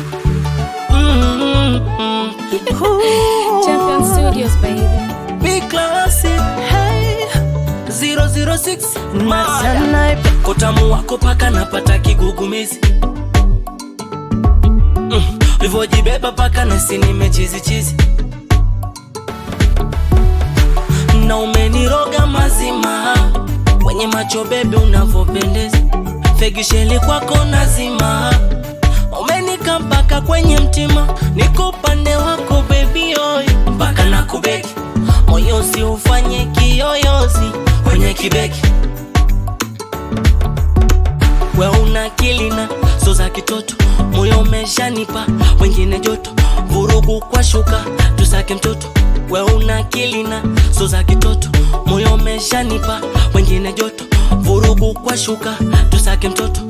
Mm-mm-mm. Champion Studios, baby. Big classic. Hey. 006 Maya. Snipe. Kotamu wako paka napata kigugumizi mm. Livojibeba paka nasi nimechizichizi na umeniroga mazima kwenye macho bebe unavyopendeza fegisheli kwako nazima umenika mpaka kwenye mtima niko upande wako bebi oy mpaka na kubeki moyo si ufanye kiyoyozi kwenye kibeki we una kilina so za kitoto moyo umeshanipa wengine joto vurugu kwa shuka tusake mtoto we una kilina so za kitoto moyo umeshanipa wengine joto vurugu kwa shuka tusake mtoto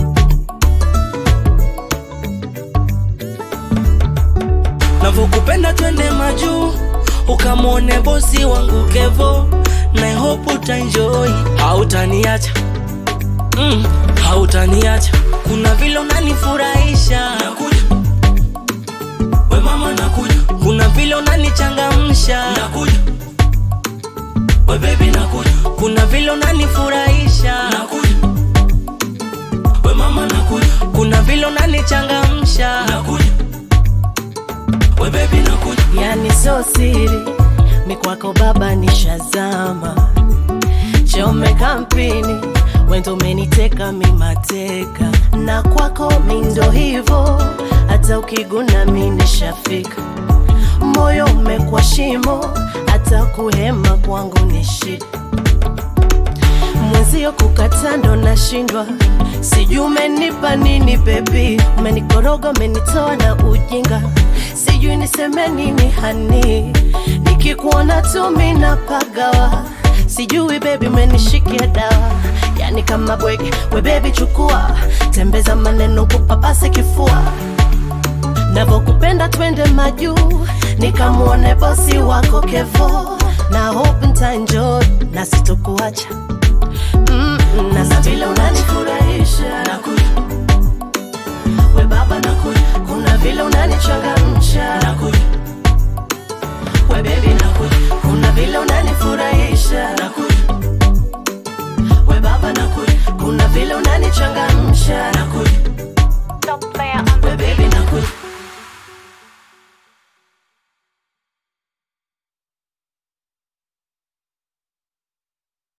navyokupenda twende majuu ukamwone bosi wangu kevo na hope utaenjoy hautaniacha mm, hautaniacha kuna vile unanifurahisha nakuja we mama nakuja kuna vile unanichangamsha nakuja we baby nakuja kuna vile unanifurahisha nakuja we mama nakuja kuna vile unanichangamsha nakuja we baby nakuja yani so siri mikwako baba nishazama chome kampini wendo umeniteka mimateka na kwako mindo hivo hata ukiguna mi nishafika moyo umekwa shimo hata kuhema kwangu ni shida mwenzio kukata ndo nashindwa sijui umenipa nini bebi umenikoroga umenitoa na ujinga sijui niseme nini hani nikikuona tu mina pagawa sijui bebi umenishikia dawa yani kama bwege we bebi chukua tembeza maneno kupapase kifua navokupenda twende majuu nikamwone bosi wako kevo na hope ntaenjoy na sitokuacha mm, na sa vile unanifurahisha nakuja we baba nakuja kuna vile unanichangamsha nakuja we bebi nakuja kuna vile unanifurahisha nakuja we baba nakuja kuna vile unanichangamsha nakuja Top player on we bebi nakuja